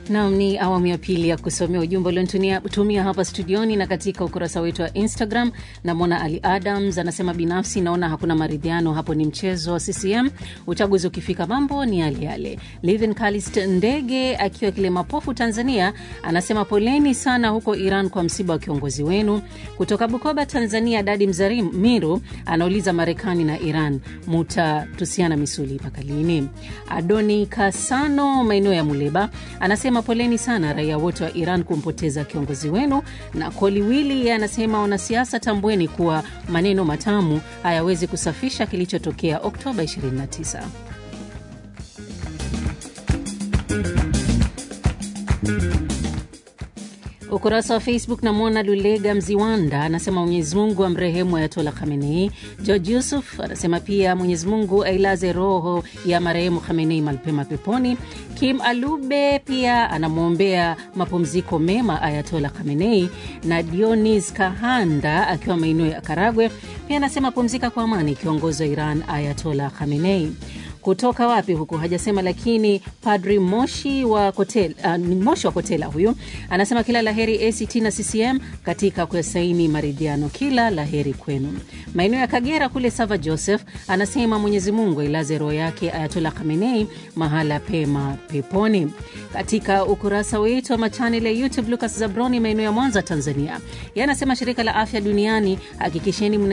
Nam, ni awamu ya pili ya kusomea ujumbe uliotumia hapa studioni na katika ukurasa wetu wa Instagram. Namwona Ali Adams anasema, binafsi naona hakuna maridhiano hapo, ni mchezo wa CCM. Uchaguzi ukifika mambo ni yale yale. Livin Kalist Ndege akiwa Kilemapofu, Tanzania, anasema poleni sana huko Iran kwa msiba wa kiongozi wenu. Kutoka Bukoba, Tanzania, Dadi Mzarimiru anauliza, Marekani na Iran mutatusiana misuli mpaka lini? Adoni Kasano maeneo ya Muleba anasema poleni sana raia wote wa Iran kumpoteza kiongozi wenu. Na Koliwili anasema wanasiasa, tambueni kuwa maneno matamu hayawezi kusafisha kilichotokea Oktoba 29. Ukurasa wa Facebook namwona Lulega Mziwanda anasema Mwenyezi Mungu amrehemu Ayatola Khamenei. George Yusuf anasema pia Mwenyezi Mungu ailaze roho ya marehemu Khamenei malpema peponi. Kim Alube pia anamwombea mapumziko mema Ayatola Khamenei, na Dionis Kahanda akiwa maeneo ya Karagwe pia anasema pumzika kwa amani kiongozi wa Iran Ayatola Khamenei kutoka wapi huku hajasema, lakini Padri Moshi wa Kotela, uh, Moshi wa Kotela huyu anasema kila laheri ACT na CCM katika kuyasaini maridhiano, kila laheri kwenu. Maeneo ya Kagera kule Sava Joseph anasema Mwenyezi Mungu ailaze roho yake Ayatola Khamenei mahala pema peponi. Katika ukurasa wetu wa machanel ya YouTube, Lucas Zabroni maeneo ya Mwanza Tanzania, yeye anasema shirika la afya duniani hakikisheni